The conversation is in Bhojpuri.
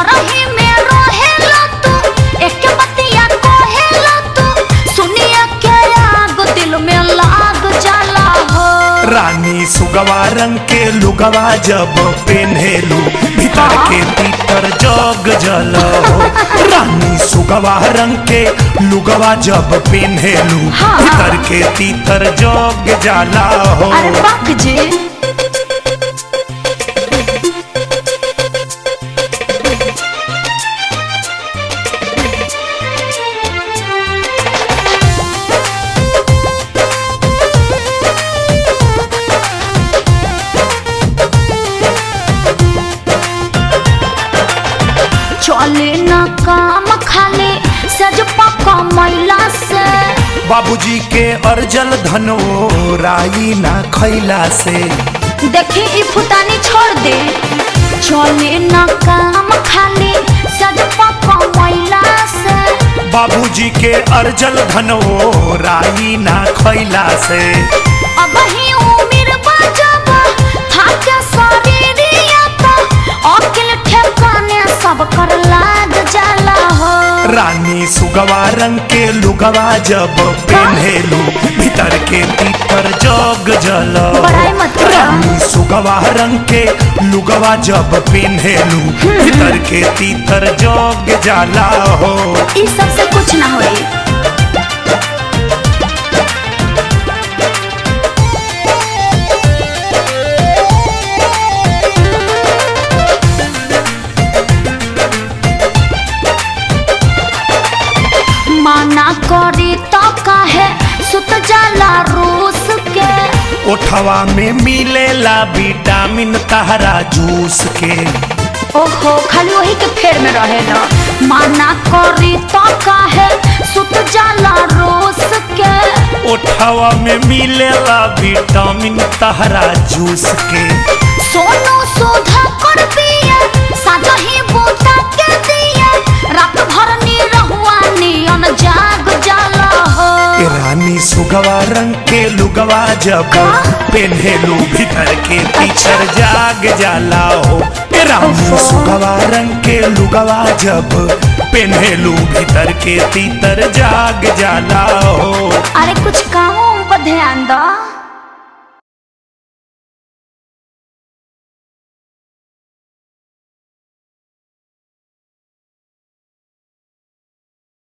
घर ही में रहेला तू एक बतिया कहेला तू सुनिया के आग दिल में लाग जाला हो रानी सुगवा रंग के लुगवा जब पेन्हेलू भीतर के भीतर जग जल हो रानी सुगवा रंग के लुगवा जब पेन्हेलू हाँ। भीतर के तीतर जग जाला हो अरे बाप जी चले न काम खाले सज पका मैला से बाबूजी के अर्जल धनो राई ना खैला से देखी ई फुतानी छोड़ दे चले न काम खाले सज पका मैला से बाबूजी के अर्जल धनो राई ना खैला से अब ही उम्र बजब थाके शरीरिया तो अकिल ठेकाने सब कर लाग जाला हो रानी सुगवा रंग के लुगवा जब पेन्हेलू भीतर के तीतर जग जल बड़ाई मत करो। रानी सुगवा रंग के लुगवा जब पेन्हेलू भीतर के तीतर जग जाला हो ई सबसे कुछ ना होई माना करी तो काहे सुत जाला रूस के ओठवा में मिलेला विटामिन तहरा जूस के ओहो खाली वही के फेर में रहेला माना करी तो काहे सुत जाला रूस के ओठवा में मिलेला विटामिन तहरा जूस के सोनू सुधा कर पिए साजा ही बूटा के दिए रात भर नी रहुआ नियन जाग जाला हो ए रानी सुगवा रंग के लुगवा जब का? पेन्हेलू भीतर के पीछर जाग जाला हो ए रानी ओफो। सुगवा रंग के लुगवा जब पेन्हेलू भीतर के तीतर जाग जाला हो अरे कुछ कामों पर ध्यान दो